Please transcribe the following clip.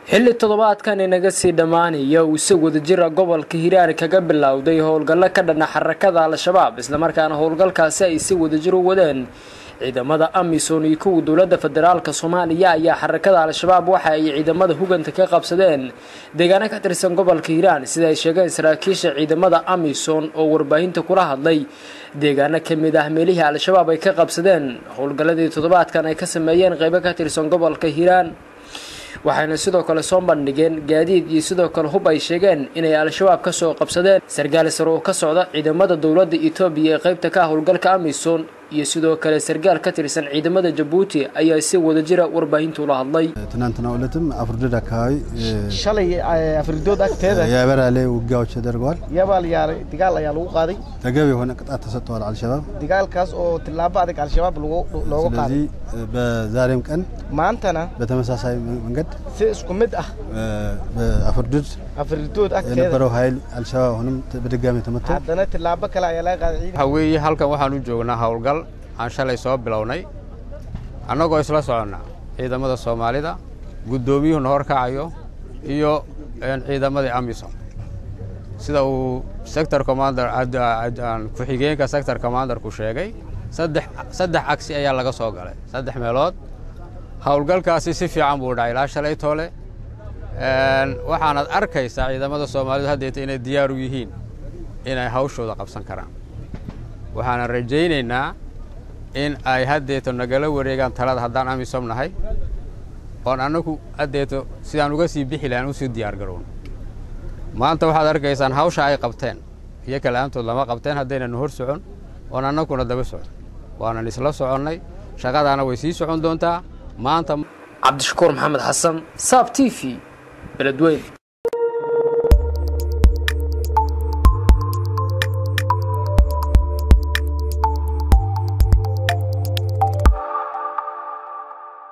xilli toddobaadkan inaga sii dhammaanaya uu si wadajira gobolka hiiraan kaga bilowday howlgallo ka dhana xarakada al-shabaab islamarkaana howlgalkaasi ay si wadajir u wadeen ciidamada amisom iyo kuwa dowladda federaalk soomaaliya ayaa xarakada al-shabaab waxa ay ciidamada huganta ka qabsadeen deegaano ka tirsan gobolka hiiraan sida ay sheegeen saraakiisha ciidamada amisom oo warbaahinta kula hadlay deegaano ka mid ah meelihii al-shabaab ay ka qabsadeen howlgalladii toddobaadkan ay ka sameeyeen qeybo ka tirsan gobolka hiiraan waxayna sidoo kale soo bandhigeen gaadiid iyo sidoo kale hub ay sheegeen inay al-shabaab kasoo qabsadeen sargaal sare oo ka socda ciidamada dowladda etoobiya ee qeybta ka howlgalka amisom iyo sidoo kale sargaal ka tirsan ciidamada jabuuti ayaa si wadajira warbaahinta ula hadlay ትናንትና ዕለትም አፍርደድ አካባቢ shalay afridood agteeda የበራሌ ውጊያዎች ተደርገዋል። yabaal yaa digaal ayaa lagu qaaday ተገቢ የሆነ ቅጣት ተሰጥተዋል አልሸባብ። digaalkaas oo tillaabo adag al-shabaab lagu- looga qaaday ስለዚህ በዛሬም ቀን maantana በተመሳሳይ መንገድ si isku mid ah በአፍርድድ afridood agteeda የነበረው ኃይል አልሸባብ አሁንም በድጋሚ ተመቶ haddana tillaabo kale ayaa laga qaaday ciidan waxa weeye halkan waxaan u joognaa howlgal aan shalay soo bilownay annagoo isla soconna ciidamada soomaalida guddoomiyuhuna horkacayo iyo een, ciidamadii amisom sida uu sector commander ad- ad- aan ku-xigeenka sector commanderku sheegay saddex saddex cagsi ayaa laga soo galay saddex meelood howlgalkaasi si fiican buu dhacay ilaa shalay toole Een, waxaanad arkaysaa ciidamada soomaalidu haddeeta inay diyaar u yihiin inay hawshooda qabsan karaan waxaanan rajaynaynaa in ay haddeeto nagala wareegaan talada haddaan amisom nahay oon annagu haddeeto sidaan uga sii bixi lahayn usii diyaar garowno maanta waxaad arkaysaan hawsha ay qabteen iyo kala-aantood lama qabteen haddaynan hor socon oon annaguna daba socon waanan isla soconnay shaqadaana way sii socon doontaa maanta cabdishakuur maxamed xasan saab t v beledweyn